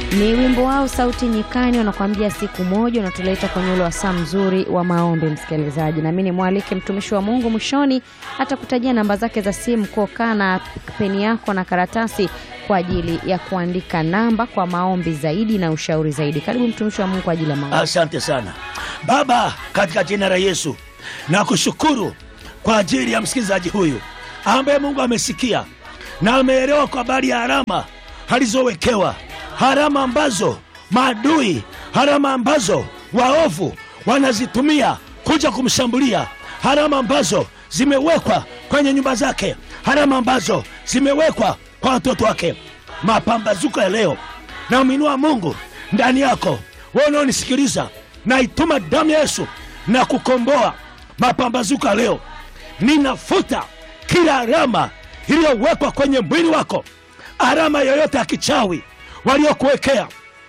Ni wimbo wao Sauti Nyikani, wanakuambia siku moja, unatuleta kwenye ule wasaa mzuri wa maombi, msikilizaji. Nami ni mwalike mtumishi wa Mungu mwishoni atakutajia namba zake za simu, kuokaa na peni yako na karatasi kwa ajili ya kuandika namba kwa maombi zaidi na ushauri zaidi. Karibu mtumishi wa Mungu kwa ajili ya maombi. Asante sana Baba, katika jina la Yesu na kushukuru kwa ajili ya msikilizaji huyu ambaye Mungu amesikia na ameelewa kwa habari ya harama alizowekewa, harama ambazo maadui, harama ambazo waovu wanazitumia kuja kumshambulia, harama ambazo zimewekwa kwenye nyumba zake, harama ambazo zimewekwa kwa watoto wake. Mapambazuko ya leo na umwinua Mungu ndani yako, wewe unaonisikiliza, naituma damu ya Yesu na kukomboa mapambazuko ya leo. Ninafuta kila alama iliyowekwa kwenye mwili wako, alama yoyote ya kichawi waliokuwekea,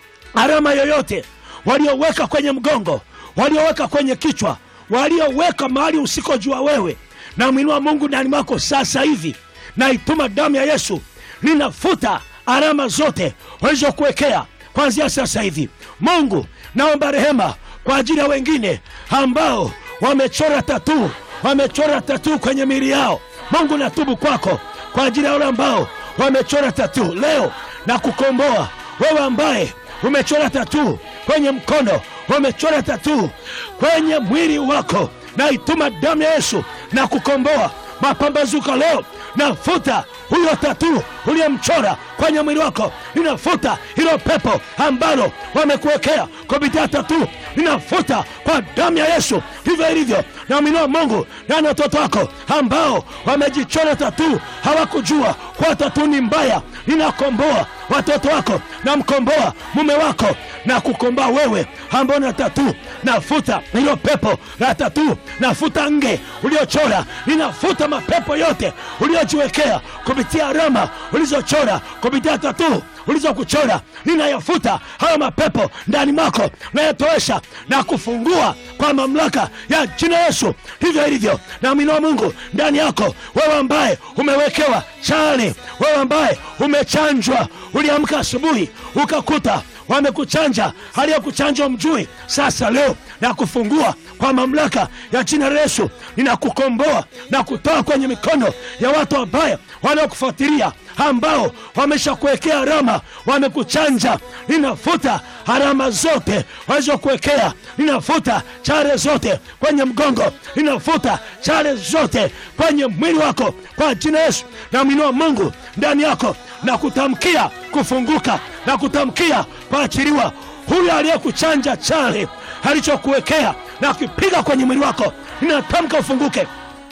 alama yoyote walioweka kwenye mgongo, walioweka kwenye kichwa, walioweka mahali usikojua wewe, na mwinua Mungu ndani mwako sasa hivi, naituma damu ya Yesu, ninafuta alama zote walizokuwekea kwanzia sasa hivi. Mungu, naomba rehema kwa ajili ya wengine ambao wamechora tatuu, wamechora tatuu kwenye miili yao. Mungu, natubu kwako kwa ajili ya wale ambao wamechora tatuu leo na kukomboa wewe ambaye umechora tatuu kwenye mkono, umechora tatuu kwenye mwili wako, naituma damu ya Yesu na kukomboa mapambazuko leo. Nafuta huyo tatuu uliyemchora kwenye mwili wako, ninafuta hilo pepo ambalo wamekuwekea kupitia tatuu, ninafuta kwa damu ya Yesu. Hivyo ilivyo na mwinua Mungu ndani ya watoto wako ambao wamejichora tatuu, hawakujua kwa tatuu ni mbaya. Ninakomboa watoto wako, namkomboa mume wako na kukomboa wewe ambao na tatuu. Nafuta hilo pepo la tatuu, nafuta nge uliochora, ninafuta mapepo yote uliojiwekea kupitia alama ulizochora kupitia tatuu ulizokuchora, ninayafuta hayo mapepo ndani mwako, nayatoesha na kufungua kwa mamlaka ya jina Yesu. Hivyo ilivyo na mwinua Mungu ndani yako, wewe ambaye umewekewa chale, wewe ambaye umechanjwa, uliamka asubuhi ukakuta wamekuchanja hali ya kuchanja mjui. Sasa leo na kufungua kwa mamlaka ya jina la Yesu, ninakukomboa na kutoa kwenye mikono ya watu wabaya wanaokufuatilia, ambao wameshakuwekea alama, wamekuchanja. Ninafuta alama zote walizokuwekea, ninafuta chale zote kwenye mgongo, ninafuta chale zote kwenye mwili wako kwa jina Yesu. Na mwinua Mungu ndani yako na kutamkia kufunguka na kutamkia kuachiliwa. Huyo aliyekuchanja chale alichokuwekea na kupiga kwenye mwili wako, ninatamka ufunguke,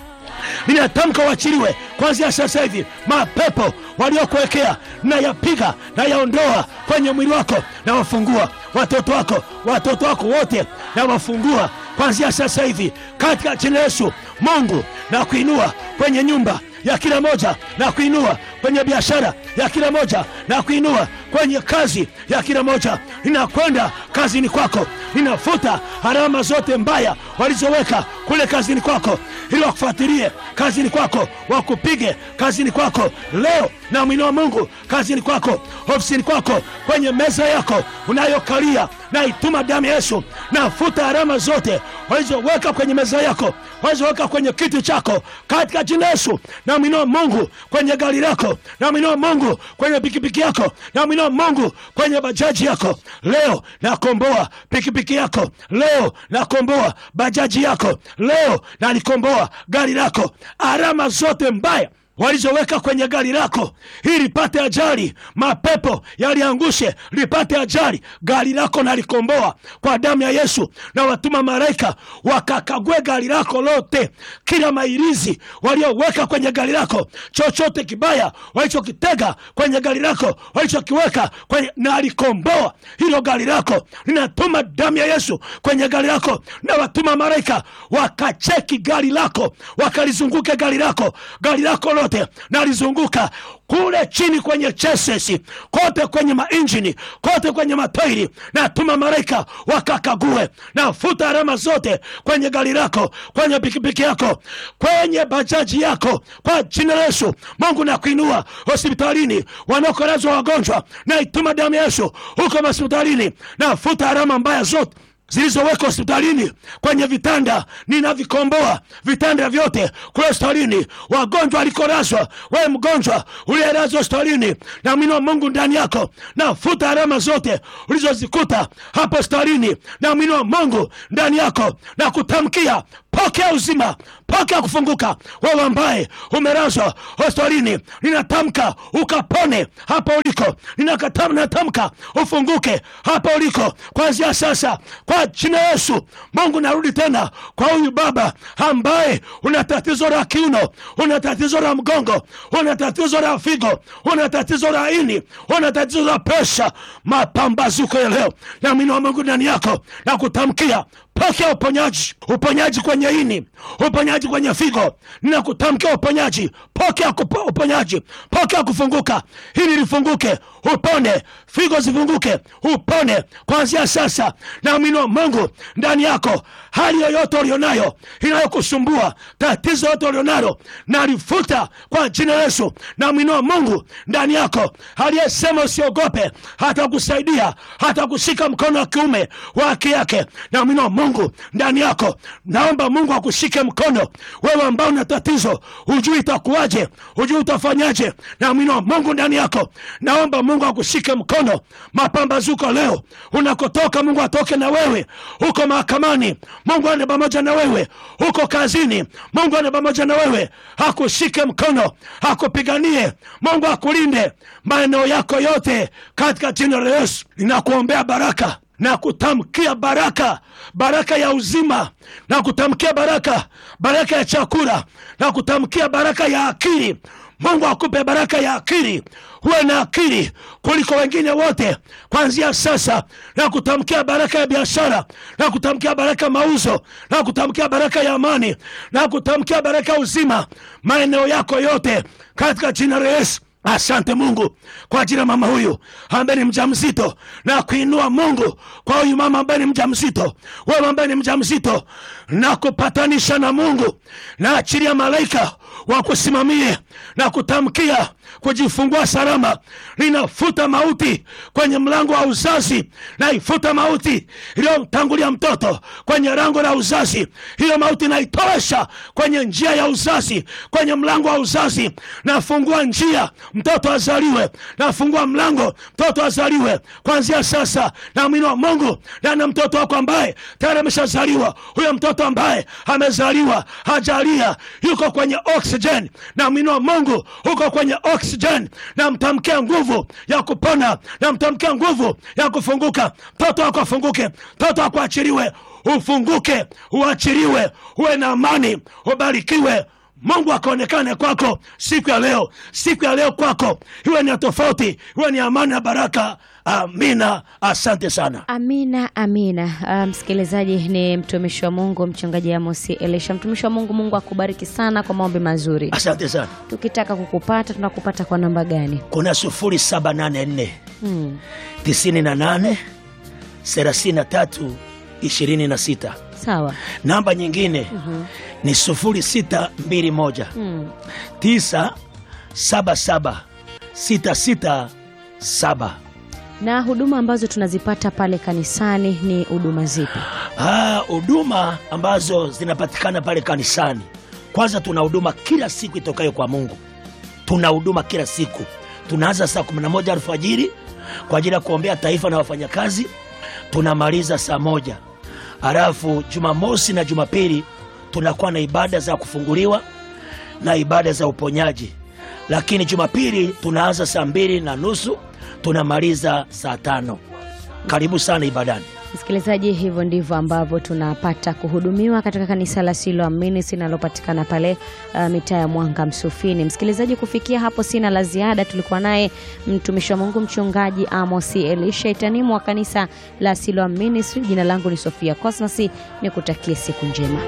ninatamka uachiliwe kwanzia sasa hivi. Mapepo waliokuwekea nayapiga, nayaondoa kwenye mwili wako, na wafungua watoto wako, watoto wako wote na wafungua kwanzia sasa hivi katika jina Yesu. Mungu na kuinua kwenye nyumba ya kila moja na kuinua kwenye biashara ya kila moja na kuinua kwenye kazi ya kila moja. Ninakwenda kazini kwako, ninafuta alama zote mbaya walizoweka kule kazini kwako, ili wakufuatilie kazini kwako, wakupige kazini kwako leo. Na mwinua Mungu kazini kwako, ofisini kwako, kwenye meza yako unayokalia, na ituma damu ya Yesu, nafuta alama zote walizoweka kwenye meza yako, walizoweka kwenye kiti chako katika jina Yesu. Na mwinua Mungu kwenye gari lako, na mwinua Mungu kwenye pikipiki yako, na mwinua Mungu kwenye bajaji yako leo. Nakomboa pikipiki yako leo, nakomboa bajaji yako leo, na nikomboa gari lako, alama zote mbaya walizoweka kwenye gari lako ili lipate ajali, mapepo yaliangushe lipate ajali gari lako, nalikomboa kwa damu ya Yesu. Na watuma malaika wakakague gari lako lote, kila mairizi walioweka kwenye gari lako, chochote kibaya walichokitega kwenye gari lako, walichokiweka kwenye, nalikomboa hilo gari lako. Ninatuma damu ya Yesu kwenye gari lako, na watuma malaika wakacheki gari lako, wakalizunguke gari lako, gari lako lote lote nalizunguka kule chini kwenye chassis kote kwenye mainjini kote kwenye matairi natuma malaika wakakague nafuta alama zote kwenye gari lako kwenye pikipiki yako kwenye bajaji yako kwa jina la yesu mungu nakuinua hospitalini wanaokolazwa wagonjwa naituma damu ya yesu huko hospitalini nafuta alama mbaya zote zilizowekwa hospitalini kwenye vitanda ninavikomboa vitanda vyote kule hospitalini wagonjwa alikolazwa wewe mgonjwa uliyelazwa hospitalini na mwino wa mungu ndani yako nafuta alama zote ulizozikuta hapo hospitalini na mwino wa mungu ndani yako na kutamkia pokea uzima pokea kufunguka wewe ambaye umelazwa hospitalini ninatamka ukapone hapo uliko Ninakatam- ninatamka ufunguke hapo uliko kwanzia sasa kwa jina la yesu mungu narudi tena kwa huyu baba ambaye una tatizo la kiuno una tatizo la mgongo una tatizo la figo una tatizo la ini una tatizo la presha mapambazuko ya leo na mwino wa mungu ndani yako na kutamkia pokea uponyaji uponyaji kwenye ini uponyaji kwenye figo ninakutamkia uponyaji pokea kupo, uponyaji pokea kufunguka hili lifunguke upone figo zifunguke upone kuanzia sasa na mwino wa mungu ndani yako hali yoyote ulionayo inayokusumbua tatizo yote ulionalo nalifuta kwa jina la yesu na mwino wa mungu ndani yako aliyesema usiogope hata kusaidia hata kushika mkono wa kiume wa haki yake na mwino wa mungu ndani yako naomba mungu akushike mkono wewe ambao una tatizo hujui itakuwaje hujui utafanyaje na mwino wa mungu ndani yako naomba mungu akushike mkono mapambazuko leo unakotoka mungu atoke na wewe huko mahakamani mungu ane pamoja na wewe huko kazini mungu ane pamoja na wewe akushike mkono akupiganie mungu akulinde maeneo yako yote katika jina la yesu ninakuombea baraka na kutamkia baraka baraka ya uzima na kutamkia baraka baraka ya chakula na kutamkia baraka ya akili mungu akupe baraka ya akili huwe na akili kuliko wengine wote kwanzia sasa na kutamkia baraka ya biashara na kutamkia baraka ya mauzo na kutamkia baraka ya amani na kutamkia baraka ya uzima maeneo yako yote katika jina la yesu asante mungu kwa ajili ya mama huyu ambaye ni mja mzito na kuinua mungu kwa huyu mama ambaye ni mja mzito wewe ambaye ni mja mzito na kupatanisha na mungu na achilia malaika wakusimamie na kutamkia kujifungua salama linafuta mauti kwenye mlango wa uzazi naifuta mauti iliyomtangulia mtoto kwenye lango la uzazi hiyo mauti naitosha kwenye njia ya uzazi kwenye mlango wa uzazi nafungua njia mtoto azaliwe nafungua mlango mtoto azaliwe kwanzia sasa na mwino wa mungu ndani ya mtoto wako ambaye tayari ameshazaliwa huyo mtoto ambaye amezaliwa hajalia yuko kwenye oxygen na mwino wa mungu huko kwenye oxygen na mtamkia nguvu ya kupona na mtamkia nguvu ya kufunguka mtoto wako afunguke mtoto wako achiliwe ufunguke uachiliwe uwe na amani ubarikiwe mungu akaonekane kwako siku ya leo siku ya leo kwako iwe ni ya tofauti iwe ni amani na baraka amina asante sana Amina, amina. Ah, msikilizaji, ni mtumishi wa Mungu mchungaji Amosi Elisha. Mtumishi wa Mungu, Mungu akubariki sana kwa maombi mazuri. asante sana Tukitaka kukupata tunakupata kwa namba gani? kuna sufuri saba nane nne Hmm. tisini na nane thelathini na tatu ishirini na sita Sawa. namba nyingine ni sufuri sita mbili moja Hmm. tisa saba saba sita sita saba Na huduma ambazo tunazipata pale kanisani ni huduma zipi? Ah, huduma ambazo zinapatikana pale kanisani kwanza tuna huduma kila siku itokayo kwa mungu tuna huduma kila siku tunaanza saa 11 alfajiri kwa ajili ya kuombea taifa na wafanyakazi tunamaliza saa moja halafu jumamosi na jumapili tunakuwa na ibada za kufunguliwa na ibada za uponyaji lakini jumapili tunaanza saa mbili na nusu tunamaliza saa tano karibu sana ibadani Msikilizaji, hivyo ndivyo ambavyo tunapata kuhudumiwa katika kanisa la Siloam Ministry linalopatikana pale uh, mitaa ya Mwanga Msufini. Msikilizaji, kufikia hapo sina la ziada. Tulikuwa naye mtumishi wa Mungu mchungaji Amosi Elisha Itanimu wa kanisa la Siloam Ministry. Jina langu ni Sofia Cosmas, nikutakie siku njema.